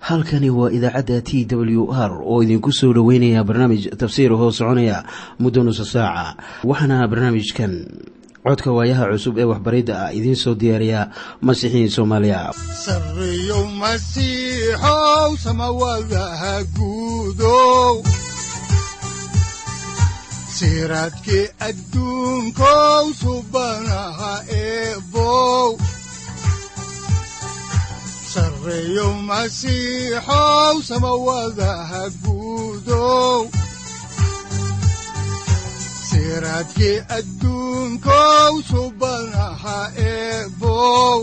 halkani waa idaacadda t w r oo idinku soo dhoweynaya barnaamij tafsiir hoo soconaya muddo nusa saaca waxaana barnaamijkan codka waayaha cusub ee waxbaridda ah idiin soo diyaariya masiixiin soomaaliya sareyow masiixow samawadaha guudow siraadkii adduunkow subanaha eebow sareyow masiixow samawadaha guudow siraadkii adduunkow subanaha eebow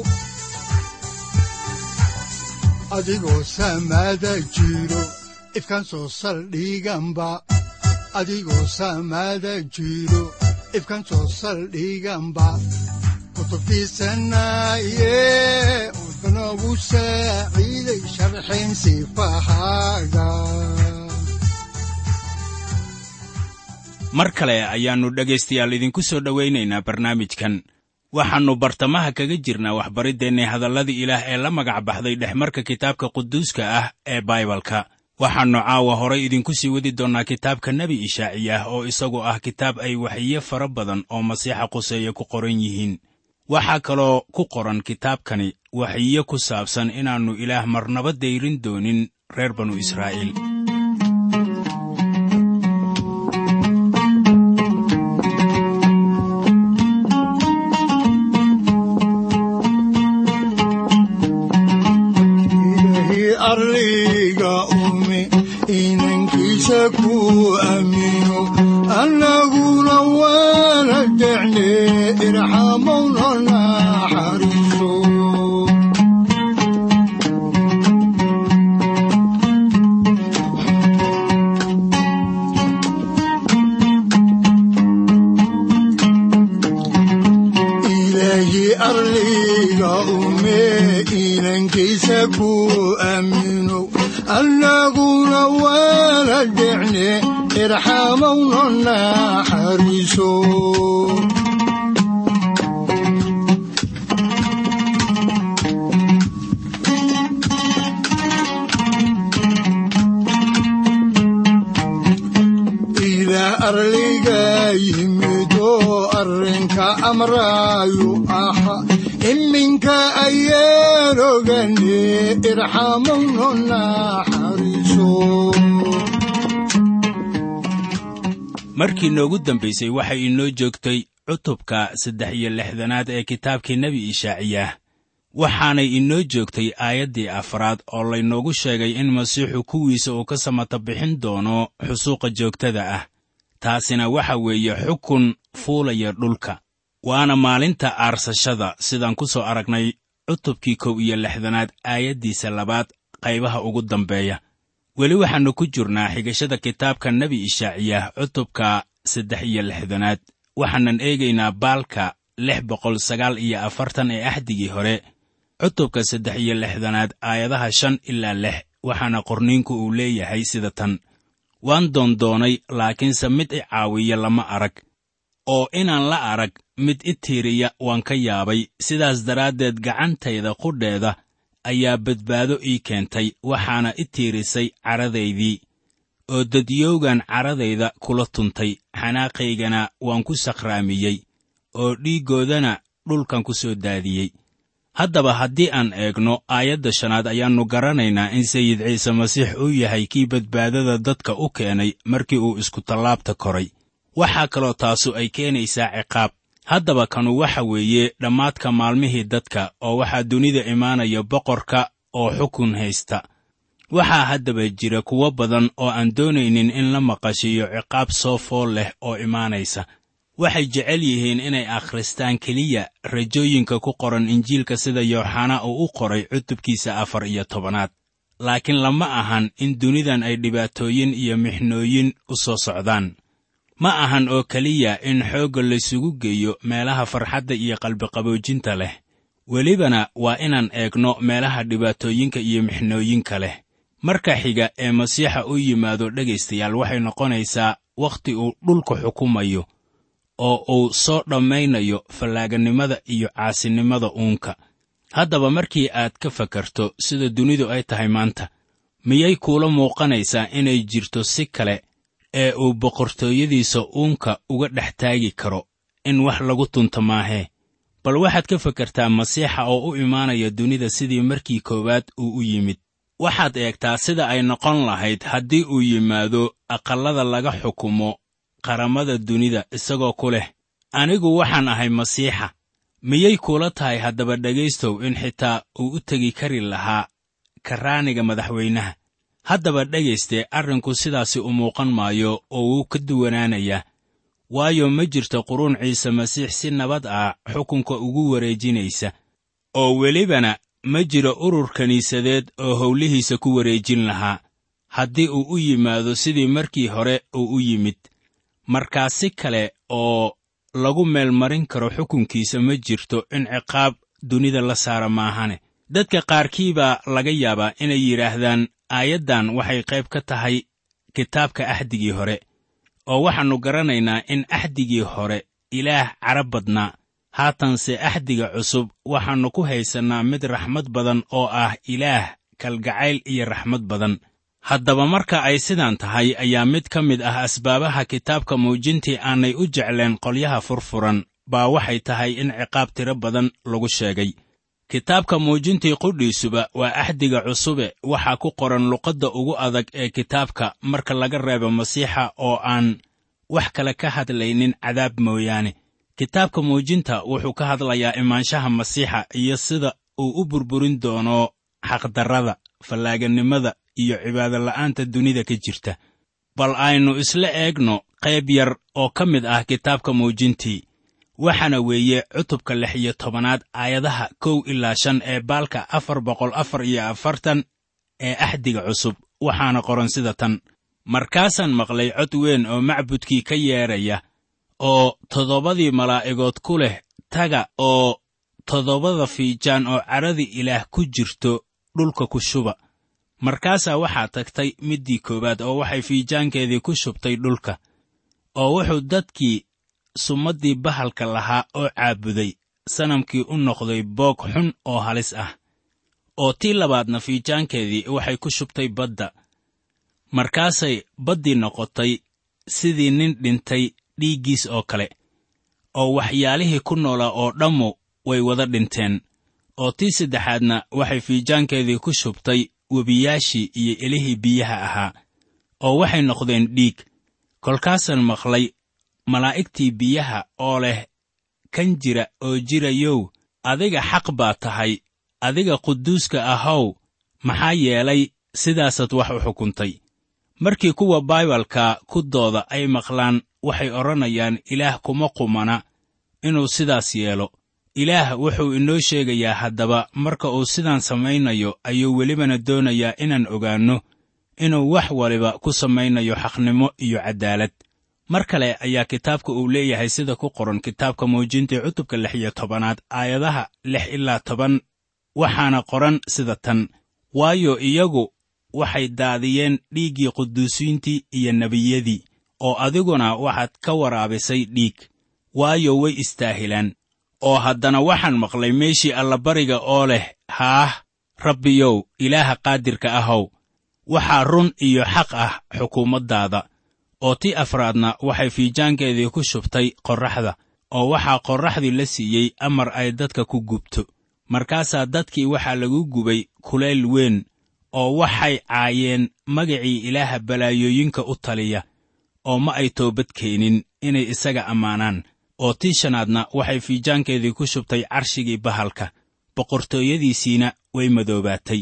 adigoo samada jiro ifkaan soo saldhiganba adigoo samada jiro ifkaan soo saldhiganba kutubtiisanaye udanogu saaciiday sharxayn sifahaaga mar kale ayaannu dhegaystayaal idinku soo dhowaynaynaa barnaamijkan waxaannu bartamaha kaga jirnaa waxbariddeenni hadalladii ilaah ee la magac baxday dhexmarka kitaabka quduuska ah ee baibalka waxaannu caawa horay idinku sii wadi doonnaa kitaabka nebi ishaaciyah oo isagu ah kitaab ay waxiyo fara badan oo masiixa quseeye ku qoran yihiin waxaa kaloo ku qoran kitaabkani waxiyo ku saabsan inaannu ilaah marnaba dayrin doonin reer banu israa'iil arliga ume inankiisa ku aamino annaguna waana jecne irxamowna naxariiso ilaahi arliga ume inankiisa ku aamino annaguna waana jecne irxamowna naxariiso ilaah arliga yimid oo arrinka amraayu aha iminka ayaan ogane irxamowna naxariiso markii noogu dambaysay waxay inoo joogtay cutubka saddex iyo lixdanaad ee kitaabkii nebi ishaaciyah waxaanay inoo joogtay aayaddii afraad oo laynoogu sheegay in masiixu kuwiisa uu ka samata bixin doono xusuuqa joogtada ah taasina waxa weeye xukun fuulaya dhulka waana maalinta aarsashada sidaan ku soo aragnay cutubkii kow iyo lixdanaad aayaddiisa labaad qaybaha ugu dambeeya weli waxaannu ku jirnaa xigashada kitaabka nebi ishaaciyah cutubka saddex iyo lixdanaad waxaanan eegaynaa baalka lix boqol sagaal iyo afartan ee axdigii hore cutubka saddex iyo lixdanaad aayadaha shan ilaa lix waxaana qorniinku uu leeyahay sida tan waan doondoonay laakiinse mid i caawiya lama arag oo inaan la arag mid i tiiriya waan ka yaabay sidaas daraaddeed gacantayda qudheeda ayaa badbaado ii keentay waxaana i tiirisay caradaydii oo dadyowgan caradayda kula tuntay xanaaqaygana waan ku sakhraamiyey oo dhiiggoodana dhulkan ku soo daadiyey haddaba haddii aan eegno aayadda shanaad ayaannu garanaynaa in sayid ciise masiix uu yahay kii badbaadada dadka u keenay markii uu iskutallaabta koray waxaa kaloo taasu ay keenaysaa ciqaab haddaba kanu waxa weeye dhammaadka maalmihii dadka oo waxaa dunida imaanaya boqorka oo xukun haysta waxaa haddaba jira kuwo badan oo aan doonaynin in la maqashiiyo ciqaab soo fool leh oo imaanaysa waxay jecel yihiin inay akhristaan keliya rajooyinka ku qoran injiilka sida yooxana uu u qoray cutubkiisa afar iyo tobanaad laakiin lama ahan in dunidan ay dhibaatooyin iyo mixnooyin u soo socdaan ma ahan oo keliya in xoogga laysugu geeyo meelaha farxadda iyo qalbiqaboojinta leh welibana waa inaan eegno meelaha dhibaatooyinka iyo mixnooyinka leh marka xiga ee masiixa u yimaado dhegaystayaal waxay noqonaysaa wakhti uu dhulka xukumayo oo uu soo dhammaynayo fallaaganimada iyo caasinimada uunka haddaba markii aad ka fakarto sida dunidu ay tahay maanta miyay kuula muuqanaysaa inay jirto si kale ee uu boqortooyadiisa uunka uga dhex taagi karo in wax lagu tunto maahee bal waxaad ka fakartaa masiixa oo u imaanaya dunida sidii markii koowaad uu u yimid waxaad eegtaa sida ay noqon lahayd haddii uu yimaado aqallada laga xukumo qaramada dunida isagoo ku leh anigu waxaan ahay masiixa miyay kuula tahay haddaba dhegaystow in xitaa uu u tegi kari lahaa karaaniga madaxweynaha haddaba dhegayste arrinku sidaasi u muuqan maayo oo wuu ka duwanaanayaa waayo ma jirto quruun ciise masiix si nabad ah xukunka ugu wareejinaysa oo welibana ma jiro urur kiniisadeed oo howlihiisa ku wareejin lahaa haddii uu u yimaado sidii markii hore uu u yimid markaa si kale oo lagu meelmarin karo xukunkiisa ma jirto in ciqaab dunida la saara maahane dadka qaarkii baa laga yaabaa inay yidhaahdaan aayaddan waxay qayb ka tahay kitaabka axdigii hore oo waxaannu garanaynaa in axdigii hore ilaah carab badnaa haatanse axdiga cusub waxaannu ku haysannaa mid raxmad badan oo ah ilaah kalgacayl iyo raxmad badan haddaba marka ay sidaan tahay ayaa mid ka mid ah asbaabaha kitaabka muujintii aanay u jecleen qolyaha furfuran baa waxay tahay in ciqaab tiro badan lagu sheegay kitaabka muujintii qudhiisuba waa axdiga cusube waxaa ku qoran luqadda ugu adag ee kitaabka marka laga reebo masiixa oo aan wax kale ka hadlaynin cadaab mooyaane kitaabka muujinta wuxuu ka hadlayaa imaanshaha masiixa iyo sida uu u burburin doono xaqdarrada fallaaganimada iyo cibaadola'aanta dunida ka jirta bal aynu isla eegno qayb yar oo ka mid ah kitaabka muujintii waxaana weeye cutubka lix iyo tobanaad aayadaha kow ilaa shan ee baalka afar boqol afar iyo afartan ee axdiga cusub waxaana qoran sida tan markaasaan maqlay cod weyn oo macbudkii ka yeedhaya oo toddobadii malaa'igood ku leh taga oo toddobada fiijaan oo cadhadii ilaah ku jirto dhulka ku shuba markaasaa waxaa tagtay middii koowaad oo waxay fiijaankeedii ku shubtay dhulka oo wuxuu dadkii sumaddii bahalka lahaa oo caabuday sanamkii u noqday boog xun oo halis ah oo tii labaadna fiijaankeedii waxay ku shubtay badda markaasay baddii noqotay sidii nin dhintay dhiiggiis oo kale oo waxyaalihii ku noolaa oo dhammu way wada dhinteen oo tii saddexaadna waxay fiijaankeedii ku shubtay webiyaashii iyo elihii biyaha ahaa oo waxay noqdeen dhiig kolkaasaan maqlay malaa'igtii biyaha oo leh kan jira oo jirayow adiga xaq baa tahay adiga quduuska ahow maxaa yeelay sidaasaad wax u xukuntay markii kuwa baibalka ku dooda ay maqlaan waxay odhanayaan ilaah kuma qumana inuu sidaas yeelo ilaah wuxuu inoo sheegayaa haddaba marka uu sidaan samaynayo ayuu welibana doonayaa inaan ogaanno inuu wax waliba ku samaynayo xaqnimo iyo caddaalad mar kale ayaa kitaabka uu leeyahay sida ku qoran kitaabka muujintii cutubka lix iyo tobanaad aayadaha lix ilaa toban waxaana qoran sida tan waayo iyagu waxay daadiyeen dhiiggii quduusiintii iyo nebiyadii oo adiguna waxaad ka waraabisay dhiig waayo way istaahilaan oo haddana waxaan maqlay meeshii allabariga oo leh haah rabbiyow ilaaha qaadirka ahow waxaa run iyo xaq ah xukuumaddaada oo tii afraadna waxay fiijaankeedii ku shubtay qorraxda oo waxaa qorraxdii la siiyey amar ay dadka ku gubto markaasaa dadkii waxaa lagu gubay kulayl weyn oo waxay caayeen magacii ilaaha balaayooyinka u taliya oo ma ay toobad keenin inay isaga ammaanaan oo tii shanaadna waxay fiijaankeedii ku shubtay carshigii bahalka boqortooyadiisiina way madoobaatay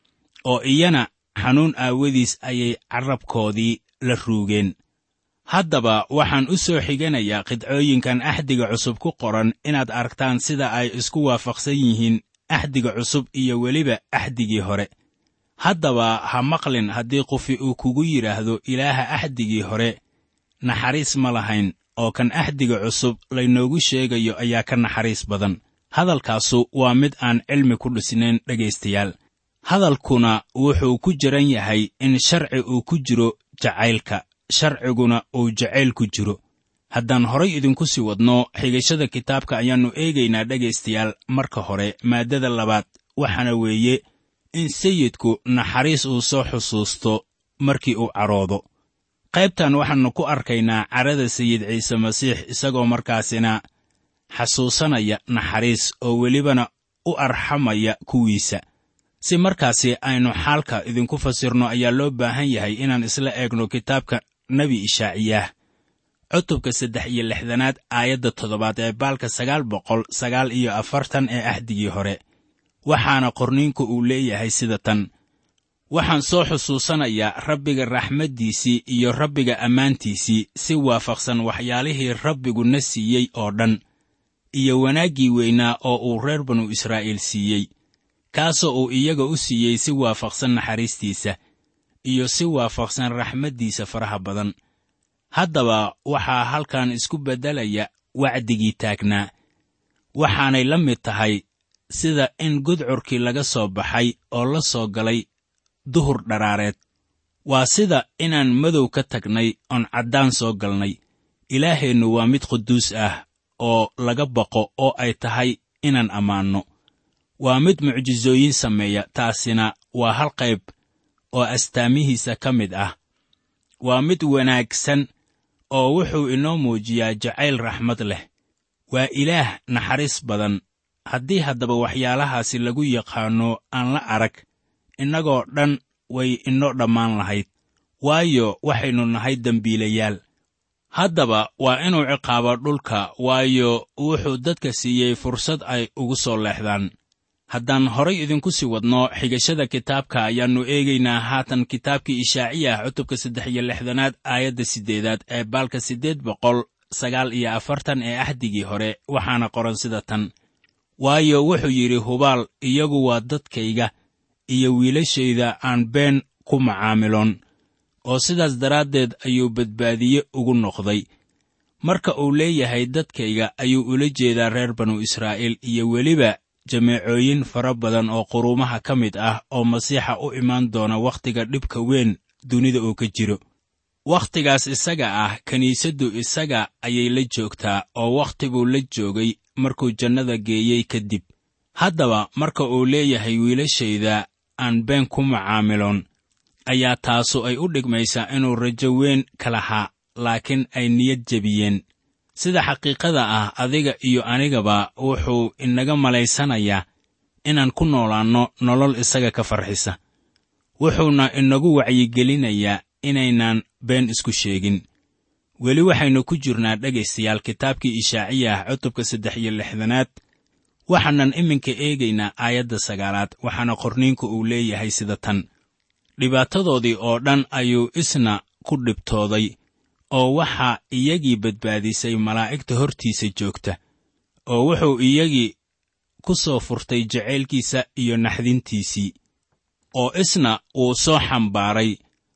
oo iyana xanuun aawadiis ayay carrabkoodii la ruugeen haddaba waxaan u soo xiganayaa qidcooyinkan axdiga cusub ku qoran inaad aragtaan sida ay isku waafaqsan yihiin axdiga cusub iyo weliba axdigii hore haddaba ha maqlin haddii qofi uu kugu yidhaahdo ilaaha axdigii hore naxariis ma lahayn oo kan axdiga cusub laynoogu sheegayo ayaa ka naxariis badan hadalkaasu waa mid aan cilmi ku dhisnayn dhegaystayaal hadalkuna wuxuu ku jiran yahay in sharci uu ku jiro jacaylka sharciguna uu jacayl ku jiro haddaan horay idinku sii wadno xigashada kitaabka ayaannu eegaynaa dhegaystayaal marka hore maaddada labaad waxaana weeye in sayidku naxariis uu soo xusuusto markii uu caroodo qaybtan waxaannu ku arkaynaa carada sayid ciise masiix isagoo markaasina xasuusanaya naxariis oo welibana u arxamaya kuwiisa si markaasi aynu xaalka idinku fasirno ayaa loo baahan yahay inaan isla eegno kitaabka nebi ishaaciyaah cutubka saddex iyo lixdanaad aayadda toddobaad ee baalka sagaal boqol sagaal iyo afartan ee ahdigii hore waxaana qorniinku uu leeyahay sida tan waxaan soo xusuusanayaa rabbiga raxmaddiisii iyo rabbiga ammaantiisii si waafaqsan waxyaalihii rabbigu na siiyey oo dhan iyo wanaaggii weynaa oo uu reer banu israa'iil siiyey kaasoo uu iyaga u siiyey si waafaqsan naxariistiisa iyo si waafaqsan raxmaddiisa faraha badan haddaba waxaa halkan isku beddelaya wacdigii taagnaa waxaanay la mid tahay sida in gudcurkii laga soo baxay oo la soo galay duhur dharaareed waa sida inaan madow ka tagnay oon caddaan soo galnay ilaaheennu waa mid quduus ah oo laga baqo oo ay tahay inaan ammaanno waa mid mucjisooyin sameeya taasina waa hal qayb oo astaamihiisa ka mid ah waa mid wanaagsan oo wuxuu inoo muujiyaa jacayl raxmad leh waa ilaah naxariis badan haddii haddaba waxyaalahaasi lagu yaqaanno aan la arag innagoo dhan way inoo dhammaan lahayd waayo waxaynu nahay dembiilayaal haddaba waa inuu ciqaabo dhulka waayo wuxuu dadka siiyey fursad ay ugu soo leexdaan haddaan horay idinku sii wadno xigashada kitaabka ayaannu eegaynaa haatan kitaabkii ishaaciyah cutubka saddex iyo lixdanaad aayadda siddeedaad ee baalka siddeed boqol sagaal iyo afartan ee axdigii hore waxaana qoran sida tan waayo wuxuu yidhi hubaal iyagu waa dadkayga iyo wiilashayda aan been ku macaamiloon oo sidaas daraaddeed ayuu badbaadiye ugu noqday marka uu leeyahay dadkayga ayuu ula jeedaa reer banu israa'iil iyo weliba jameecooyin fara badan oo quruumaha ka mid ah oo masiixa u imaan doona wakhtiga dhibka weyn dunida uu ka jiro wakhtigaas isaga ah kiniisaddu isaga ayay la joogtaa oo wakhti buu la joogay markuu jannada geeyey kadib haddaba marka uu leeyahay wiilashayda aan been ku macaamiloon ayaa taasu ay u dhigmaysaa inuu rajo weyn ka lahaa laakiin ay niyad jebiyeen sida xaqiiqada ah adiga iyo anigaba wuxuu inaga malaysanayaa inaan ku noolaanno nolol isaga ka farxisa wuxuuna inagu wacyigelinayaa inaynaan been isku sheegin weli waxaynu ku jirnaa dhegaystayaal kitaabkii ishaaciyah cutubka saddex iyo lixdanaad waxaanan iminka eegaynaa aayadda sagaalaad waxaana qorniinku uu leeyahay sida tan dhibaatadoodii oo dhan ayuu isna ku dhibtooday oo waxaa iyagii badbaadisay malaa'igta hortiisa joogta oo wuxuu iyagii ku soo furtay jacaylkiisa iyo naxdintiisii oo isna wuu soo xambaaray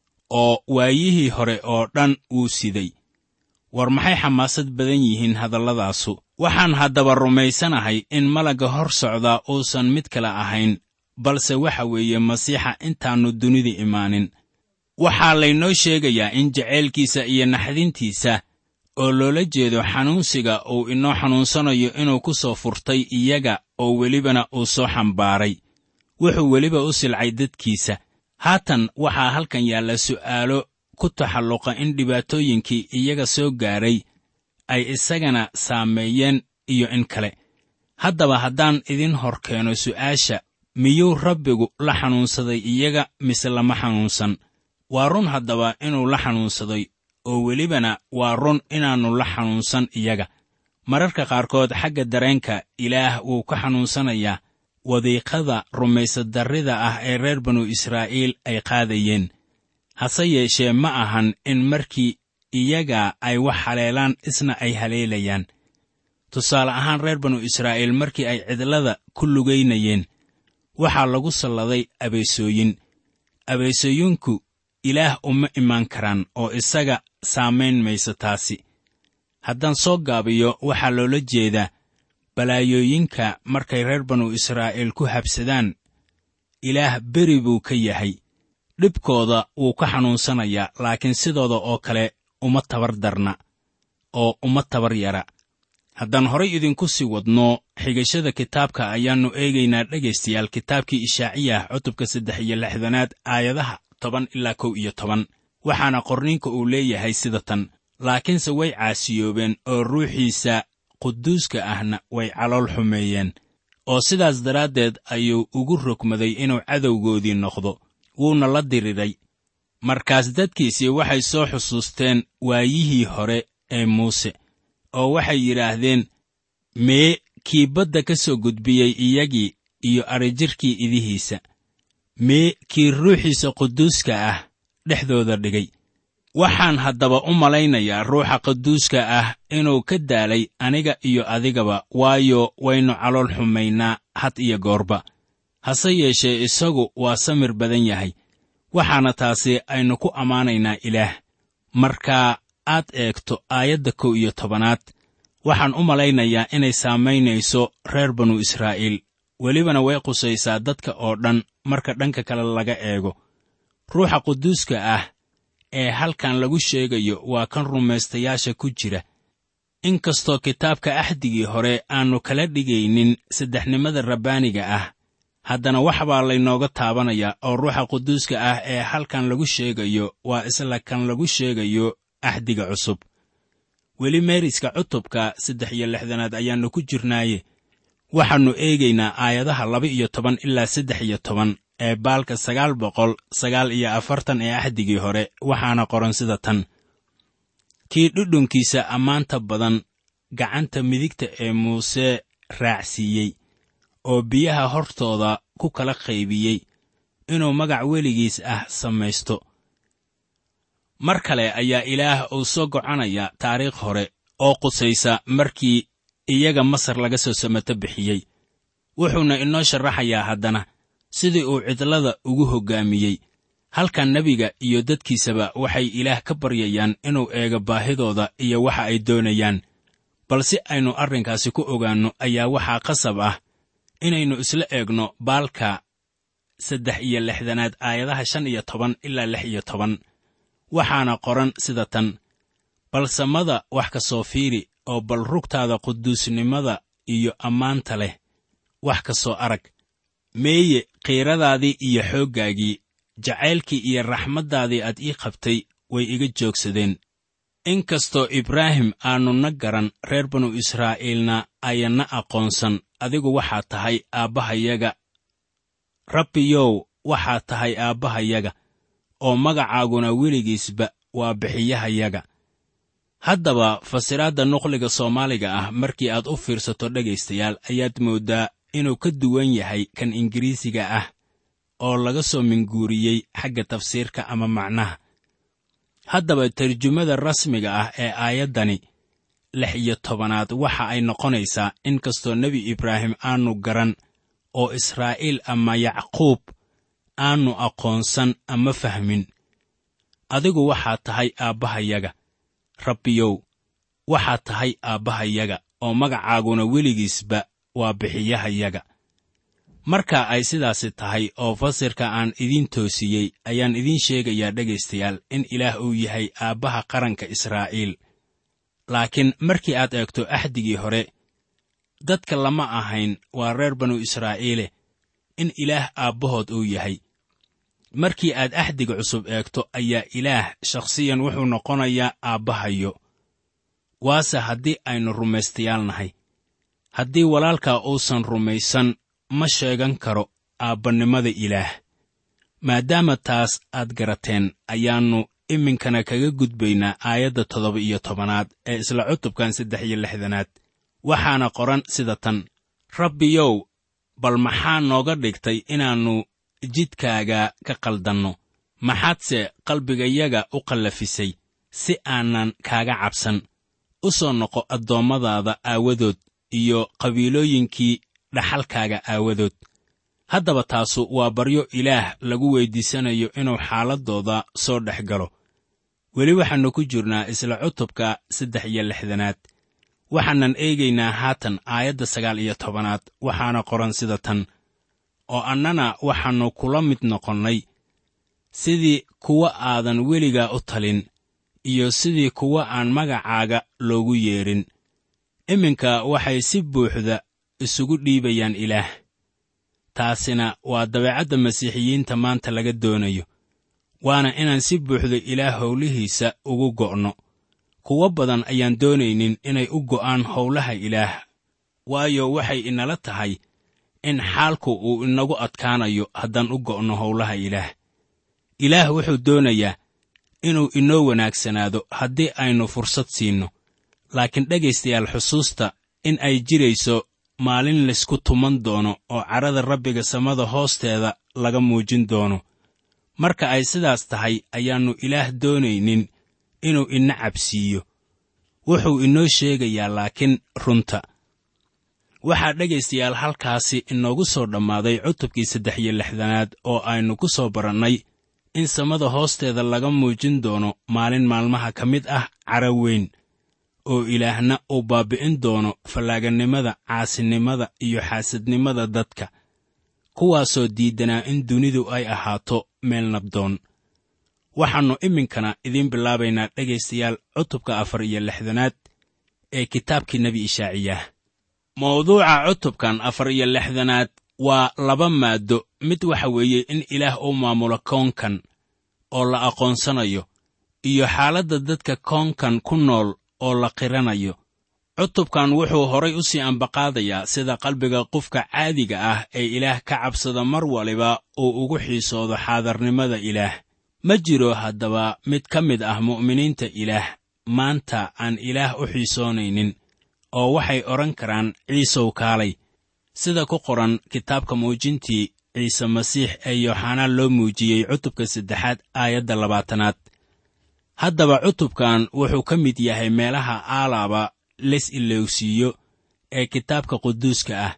oo waayihii hore oo dhan wuu siday war maxay xamaasad badan yihiin hadalladaasu waxaan haddaba rumaysanahay in malagga hor socdaa uusan mid kale ahayn balse waxa weeye masiixa intaannu dunida imaanin waxaa laynoo sheegayaa in jacaylkiisa iyo naxdintiisa oo loola jeedo xanuunsiga uu inoo xanuunsanayo inuu ku soo furtay iyaga oo welibana uu soo xambaaray wuxuu weliba u silcay dadkiisa haatan waxaa halkan yaalla su'aalo ku taxalluqa in dhibaatooyinkii iyaga soo gaaray ay isagana saameeyeen iyo in kale haddaba haddaan idin hor keeno su'aasha miyuu rabbigu la xanuunsaday iyaga mise lama xanuunsan waa run haddaba inuu la xanuunsaday oo welibana waa run inaannu la xanuunsan iyaga mararka qaarkood xagga dareenka ilaah wuu ka xanuunsanayaa wadiiqada rumaysadarrida ah ee reer banu israa'iil ay qaadayeen hase yeeshee ma ahan in markii iyaga ay wax haleelaan isna ay haleelayaan tusaale ahaan reer banu israa'iil markii ay cidlada ku lugaynayeen waxaa lagu salladay abeesooyin abeesooyinku ilaah uma imaan karaan oo isaga saamayn mayso taasi haddaan soo gaabiyo waxaa loola jeedaa balaayooyinka markay reer banu israa'iil ku habsadaan ilaah beri buu ka yahay dhibkooda wuu ka xanuunsanayaa laakiin sidooda oo kale uma tabar darna oo uma tabar yara haddaan horay idinku sii wadno xigashada kitaabka ayaannu eegaynaa dhegaystayaal kitaabkii ishaaciyah cutubka saddex iyo lixdanaad aayadaha toban ilaa kow iyo toban waxaana qorninka uu leeyahay sida tan laakiinse way caasiyoobeen oo ruuxiisa quduuska ahna way calool xumeeyeen oo sidaas daraaddeed ayuu ugu rogmaday inuu cadowgoodii noqdo wuuna la diriray markaas dadkiisii waxay soo xusuusteen waayihii hore ee muuse oo waxay yidhaahdeen mee kii badda ka soo gudbiyey iyagii iyo adrijirkii idihiisa mee kii ruuxiisa quduuska ah dhexdooda dhigay waxaan haddaba u malaynayaa ruuxa quduuska ah inuu ka daalay aniga iyo adigaba waayo waynu calool xumaynaa had iyo goorba hase yeeshee isagu waa samir badan yahay waxaana taasi aynu ku ammaanaynaa ilaah marka aad eegto aayadda kow iyo tobanaad waxaan u malaynayaa inay saamaynayso reer banu israa'iil welibana way qusaysaa dadka oo dhan marka dhanka kale laga eego ruuxa quduuska ah ee halkan lagu sheegayo waa kan rumaystayaasha ku jira in kastoo kitaabka axdigii hore aannu kala dhigaynin saddexnimada rabbaaniga ah haddana wax baa laynooga taabanayaa oo ruuxa quduuska ah ee halkan lagu sheegayo waa isla kan lagu sheegayo axdiga cusub weli meeriska cutubka saddex iyo lixdanaad ayaannu ku jirnaaye waxaannu eegaynaa aayadaha laba iyo toban ilaa saddex iyo toban ee baalka sagaal boqol sagaal iyo afartan ee axdigii hore waxaana qoran sida tan kii dhudhunkiisa ammaanta badan gacanta midigta ee muuse raacsiiyey oo biyaha hortooda ku kala qaybiyey inuu magac weligiis ah samaysto mar kale ayaa ilaah uu soo gocanaya taariikh hore oo qusaysa markii iyaga masar laga soo samato bixiyey wuxuuna inoo sharaxayaa haddana sidii uu cidlada ugu hoggaamiyey halkan nebiga iyo dadkiisaba waxay ilaah ka baryayaan inuu eego baahidooda iyo waxa ay doonayaan bal si aynu arrinkaasi ku ogaanno ayaa waxaa qasab ah inaynu isla eegno baalka saddex iyo lixdanaad aayadaha shan iyo toban ilaa lix iyo toban waxaana qoran sida tan bal samada wax ka soo fiiri oo bal rugtaada quduusnimada iyo ammaanta leh wax ka soo arag meeye qiiradaadii iyo xooggaagii jacaylkii iyo raxmaddaadii aad ii qabtay way iga joogsadeen in kastoo ibraahim aannu na garan reer banu israa'iilna ayanna aqoonsan adigu waxaad tahay aabbahayaga rabbiyow waxaad tahay aabbahayaga oo magacaaguna weligiisba waa bixiyahayaga haddaba fasiraadda nuqliga soomaaliga ah markii aad u fiirsato dhegaystayaal ayaad mooddaa inuu ka duwan yahay kan ingiriisiga ah oo laga soo minguuriyey xagga tafsiirka ama macnaha haddaba tarjumada rasmiga ah ee aayaddani lix iyo tobanaad waxa ay noqonaysaa in kastoo nebi ibraahim aannu garan oo israa'iil ama yacquub aannu aqoonsan ama fahmin adigu waxaad tahay aabbahayaga rabbiyow waxaad tahay aabbahayaga oo magacaaguna weligiisba waa bixiyahayaga marka ay sidaasi tahay oo fasirka aan idiin toosiyey ayaan idiin sheegayaa dhegaystayaal in ilaah uu yahay aabbaha qaranka israa'iil laakiin markii aad eegto axdigii hore dadka lama ahayn waa reer banu israa'iile in ilaah aabbahood uu yahay markii aad axdiga cusub eegto ayaa ilaah shakhsiyan wuxuu noqonayaa aabbahayo waase haddii aynu rumaystayaal nahay haddii walaalkaa uusan rumaysan ma sheegan karo aabbannimada ilaah maadaama taas aad garateen ayaannu iminkana kaga gudbaynaa aayadda toddoba iyo tobanaad ee isla cutubkan saddex iyo lixdanaad waxaana qoran sida tan rabbiyow bal maxaa nooga dhigtay inaannu jidkaaga ka qaldanno maxaadse qalbigayaga u qallafisay si aanan kaaga cabsan u soo noqo addoommadaada aawadood iyo qabiilooyinkii dhaxalkaaga aawadood haddaba taasu waa baryo ilaah lagu weyddiisanayo inuu xaaladdooda soo dhex galo weli waxaannu ku jirnaa isla cutubka saddex iyo lixdanaad waxaanan eegaynaa haatan aayadda sagaal iyo tobanaad waxaana qoran sida tan oo annana waxaannu kula mid noqonnay sidii kuwa aadan weligaa u talin iyo sidii kuwa aan magacaaga loogu yeedhin iminka waxay si buuxda isugu dhiibayaan ilaah taasina waa dabeecadda masiixiyiinta maanta laga doonayo waana inaan si buuxda ilaah howlihiisa ugu go'no kuwo badan ayaan doonaynin inay u go'aan howlaha ilaah waayo waxay inala tahay in xaalku uu inagu adkaanayo haddaan u go'no howlaha ilaah ilaah wuxuu doonayaa inuu inoo wanaagsanaado haddii aynu fursad siinno laakiin dhegaystayaal xusuusta in ay jirayso maalin laysku tuman doono oo cadhada rabbiga samada hoosteeda laga muujin doono marka ay sidaas tahay ayaannu ilaah doonaynin inuu ina cabsiiyo wuxuu inoo sheegayaa laakiin runta waxaa dhegaystayaal halkaasi inoogu soo dhammaaday cutubkii saddex iyo lixdanaad oo aynu ku soo barannay in samada hoosteeda laga muujin doono maalin maalmaha ka mid ah cara weyn oo ilaahna uu baabbi'in doono fallaaganimada caasinimada iyo xaasadnimada dadka kuwaasoo diiddanaa in dunidu ay ahaato meel nabdoon waxaannu iminkana idiin bilaabaynaa dhegaystayaal cutubka afar iyo lixdanaad ee kitaabkii nebi ishaaciyah mawduuca cutubkan afar iyo lixdanaad waa laba maaddo mid waxa weeye in ilaah uu maamulo koonkan oo la aqoonsanayo iyo xaaladda dadka koonkan ku nool oo la qiranayo cutubkan wuxuu horay u sii ambaqaadayaa sida qalbiga qofka caadiga ah ee ilaah ka cabsada mar waliba uu ugu xiisoodo xaadarnimada ilaah ma jiro haddaba mid ka mid ah mu'miniinta ilaah maanta aan ilaah u xiisoonaynin oo waxay odhan karaan ciisow kaalay sida ku qoran kitaabka muujintii ciise masiix ee yooxanaan loo muujiyey cutubka saddexaad aayadda labaatanaad haddaba cutubkan wuxuu ka mid yahay meelaha aalaaba les ilowsiiyo ee kitaabka quduuska ah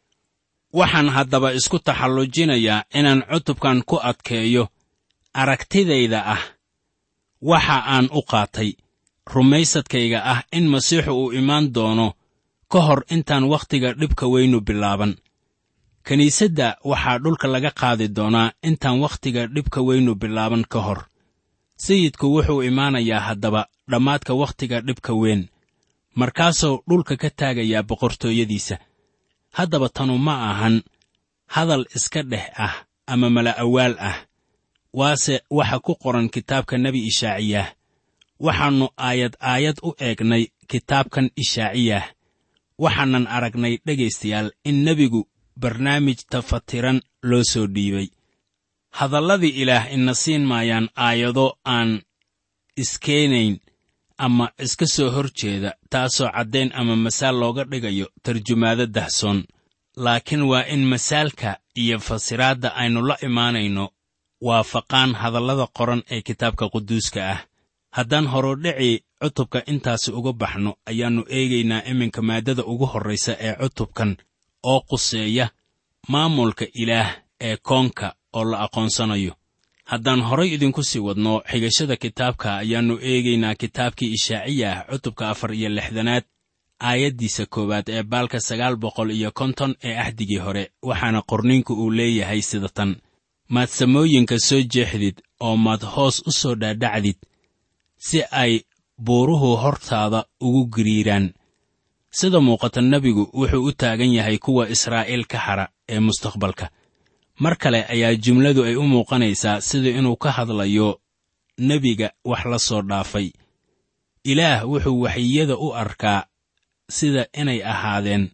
waxaan haddaba isku taxallujinayaa inaan cutubkan ku adkeeyo aragtidayda ah waxa aan u qaatay rumaysadkayga ah in masiixu uu imaan doono ka hor intaan wakhtiga dhibka weynu bilaaban kiniisadda waxaa dhulka laga qaadi doonaa intaan wakhtiga dhibka weynu bilaaban ka hor sayidku wuxuu imaanayaa haddaba dhammaadka wakhtiga dhibka weyn markaasuu dhulka ka taagayaa boqortooyadiisa haddaba tanu ma ahan hadal iska dhex ah ama mala'awaal ah waase waxa ku qoran kitaabka nebi ishaaciyah waxaannu aayad aayad u eegnay kitaabkan ishaaciyah waxaanan aragnay dhegaystayaal in nebigu barnaamij tafatiran loo soo dhiibay hadalladii ilaah ina siin maayaan aayado aan iskeenayn ama iska soo hor jeeda taasoo caddayn ama masaal looga dhigayo tarjumaado dahsoon laakiin waa in masaalka iyo fasiraadda aynu la imaanayno waafaqaan hadallada qoran ee kitaabka quduuska ah haddaan horudhicii cutubka intaasi uga baxno ayaannu eegaynaa iminka maaddada ugu horraysa ee cutubkan oo quseeya maamulka ilaah ee koonka oo la aqoonsanayo haddaan horay idinku sii wadno xigashada kitaabka ayaannu eegaynaa kitaabkii ishaaciyah cutubka afar iyo lixdanaad aayaddiisa koowaad ee baalka sagaal boqol iyo konton ee ahdigii hore waxaana qorniinku uu leeyahay sida tan maad samooyinka soo jeexdid oo maad hoos u soo dhaadhacdid si ay buuruhu hortaada ugu giriiraan sida muuqata nebigu wuxuu u taagan yahay kuwa israa'iil ka hara ee mustaqbalka mar kale ayaa jumladu ay u muuqanaysaa sida inuu ka hadlayo nebiga wax la soo dhaafay ilaah wuxuu waxyiyada u arkaa sida inay ahaadeen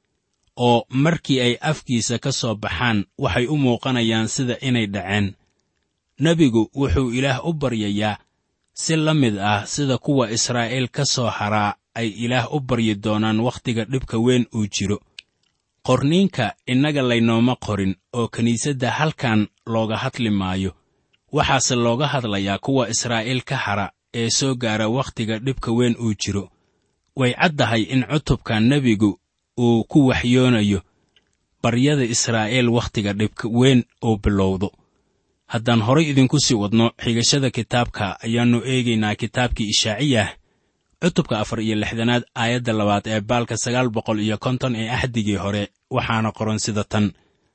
oo markii ay afkiisa ka soo baxaan waxay u muuqanayaan sida inay dhaceen nebigu wuxuu ilaah u baryayaa si la mid ah sida kuwa israa'iil ka soo haraa ay ilaah u baryi doonaan wakhtiga dhibka weyn uu jiro qorniinka innaga laynooma qorin oo kiniisadda halkan looga hadli maayo waxaase looga hadlayaa kuwa israa'iil ka hara ee soo gaara wakhtiga dhibka weyn uu jiro way caddahay in cutubka nebigu uu ku waxyoonayo baryada israa'iil wakhtiga dhibka weyn uu bilowdo haddaan horay idinku sii wadno xigashada kitaabka ayaannu eegaynaa kitaabkii ishaaciyah cutubka afar iyo lixdanaad aayadda labaad ee baalka sagaal boqol iyo konton ee axdigii hore waxaana qoran sida tan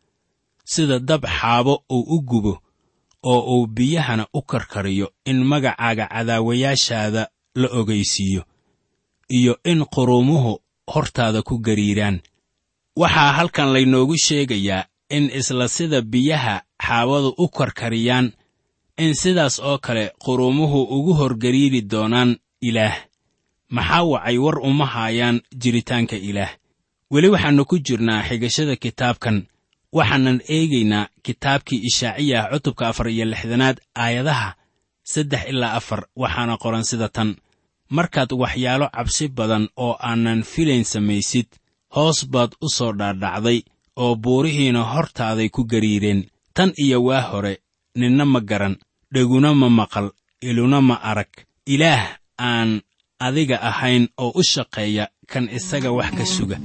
sida dab xaabo uu u gubo oo uu biyahana u karkariyo in magacaaga cadaawayaashaada la ogaysiiyo iyo in quruumuhu hortaada ku gariiraan waxaa halkan laynoogu sheegayaa in isla sida biyaha xaawadu u karkariyaan in sidaas oo kale qurumuhu ugu horgariiri doonaan ilaah maxaa wacay war uma haayaan jiritaanka ilaah weli waxaannu ku jirnaa xigashada kitaabkan waxaanan eegaynaa kitaabkii ishaaciyah cutubka afar iyo lixdanaad aayadaha saddex ilaa afar waxaana qoran sida tan markaad waxyaalo cabsi badan oo aanan filayn samaysid hoos baad u soo dhaadhacday oo buurihiina hortaaday ku gariireen tan iyo waa hore ninna ma garan dheguna ma maqal iluna ma arag ilaah aan adiga ahayn oo u shaqeeya kan isaga wax ka suga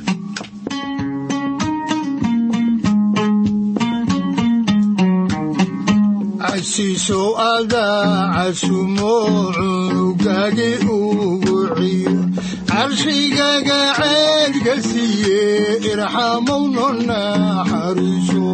casiisow adaa casumo cunugagi ugu ciyo carshigaga ceedka siiye irxamowno naxariiso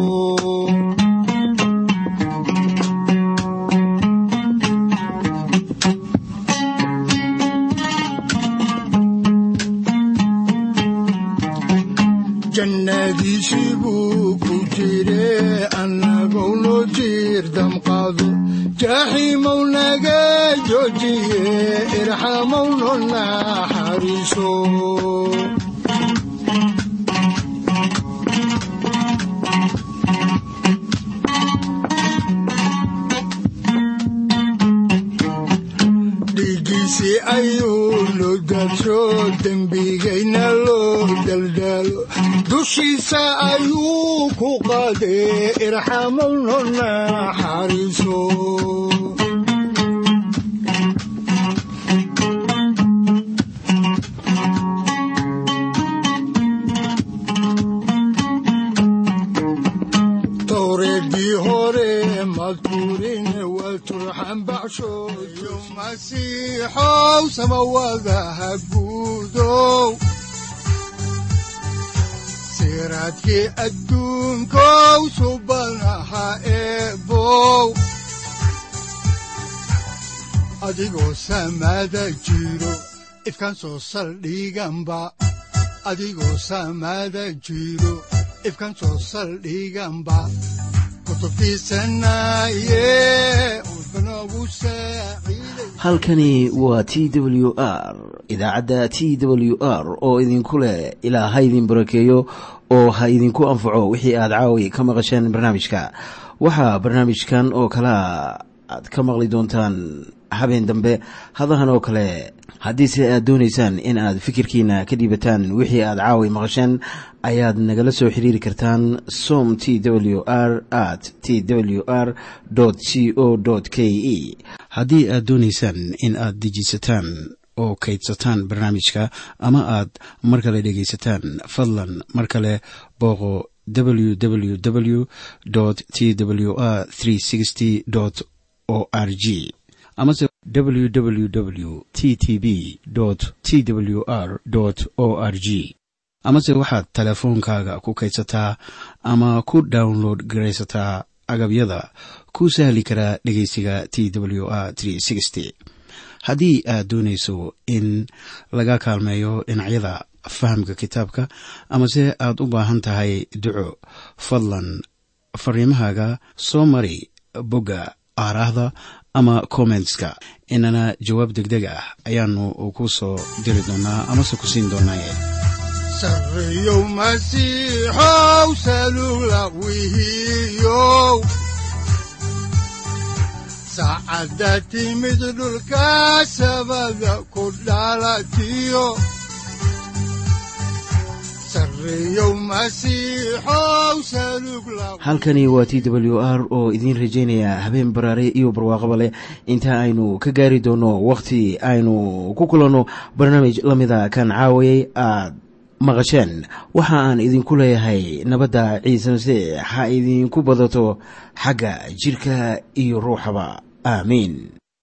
jannadiisii buu ku jire annagou noo jiir damqado jaaxiimow naga joojiye irxamowno naxariiso dhiiggiisii ayuu loo daadsho dembigayna loo daldaalo dushiisa ayuu ku qaadee irxamowno naxariiso towreedii hore madkurin waa turxan baxshooyo masiixow samawadaha guudow siraadkii adduunkow subanaha eebow adigoo samaada jiro ifkaan soo saldhiganba adigoo samaada jiro ifkaan soo saldhiganba halkani waa t w r idaacadda t w r oo idinku leh ilaa ha idin barakeeyo oo ha idinku anfaco wixii aad caawi ka maqasheen barnaamijka waxaa barnaamijkan oo kalaa aad ka maqli doontaan habeen dambe hadahan oo kale haddiise aad doonaysaan in aad fikirkiina ka dhiibataan wixii aad caawi maqasheen ayaad nagala soo xiriiri kartaan som t w r at t w r c o k e haddii aad doonaysaan in aad dejiisataan oo kaydsataan barnaamijka ama aad mar kale dhegaysataan fadlan mar kale booqo www t w r o r g amase www t t b t w r o r g amase waxaad teleefoonkaaga ku kaydsataa ama ku download garaysataa agabyada ku sahli karaa dhegeysiga t w r haddii aad doonayso in laga kaalmeeyo dhinacyada fahamka kitaabka amase aad u baahan tahay duco fadlan fariimahaaga soo mari bogga aaraahda ama kommentska inana jawaab degdeg ah ayaanu ku soo diri doonaa amase ku siin doonaaye sarreyow masiixow salula wihiyow saacadda timid dhulka sabada ku dhalatiyo halkani waa t w r oo idiin rajaynaya habeen baraare iyo barwaaqaba leh inta aynu ka gaari doono wakhti aynu ku kulanno barnaamij la mida kan caawayay aad maqasheen waxa aan idinku leeyahay nabadda ciise masiix ha idinku badato xagga jidhka iyo ruuxaba aamiin